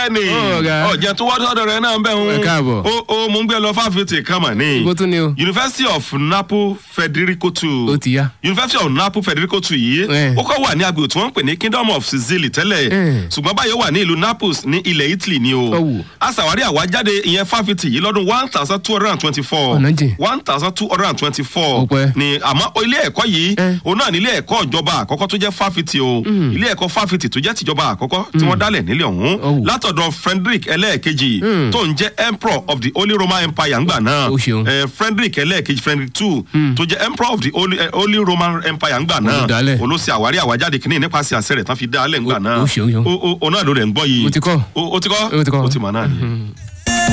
bẹ́ẹ̀ ni Ọ̀gá. ọ̀jẹ̀ tó wá sọ́dọ̀ rẹ̀ náà bẹ́ẹ̀ Ẹ ń káàbọ̀. o o mò ń gbé lọ fáfitì kan mà ní ibo tún ni o. University of Napo Federico two ó ti yá. University of Napo Federico two yìí Eh. ó kọ́ wà ní agbègbè tí wọ́n ń pè ní Kingdom of Sicily tẹ́lẹ̀ Eh. ṣùgbọ́n báyìí ó wà ní ìlú Naples ní ilẹ̀ Italy ni o Ọ̀wù. aṣàwárí àwájáde ìyẹn fáfitì yìí lọ́dún one thousand two hundred and twenty-four Ọ̀nà jìn. one thousand two hundred and twenty-four Ọpẹ́. ni àmọ́ ilé ẹ̀kọ́ yìí Eh. òun náà ní ilé ẹ̀kọ́ ìjọba àkọ́kọ́ tó jẹ́ fáfitì o ilé ẹ̀kọ́ fáfitì tó jẹ́ tìjọba àkọ́kọ́ tí wọ́n dálẹ̀ nílẹ̀ ọ̀hún Ọ̀wù. látọ̀dọ̀ Frederick ẹlẹ́ẹ̀kejì tó ń jẹ́ emperor of the Holy Roman Empire ńgbà náà Ó ṣeun. Eh, Frederick ẹlẹ́ẹ̀kejì Frederick two tó jẹ́ emperor of the Holy, eh, Holy Roman Empire ńgbà náà Olùdálẹ̀. olóṣè àwárí àwájáde kìíní nípasẹ̀ àṣẹ rẹ̀ tán fi dálẹ̀ ńgbà Ó- náà ó ṣeun, ṣeun. o o- o náà ló rẹ̀ ń gbọ́ yìí Mo ti kọ́. o o ti kọ́ Mo ti kọ́. o ti mọ̀ náà ni.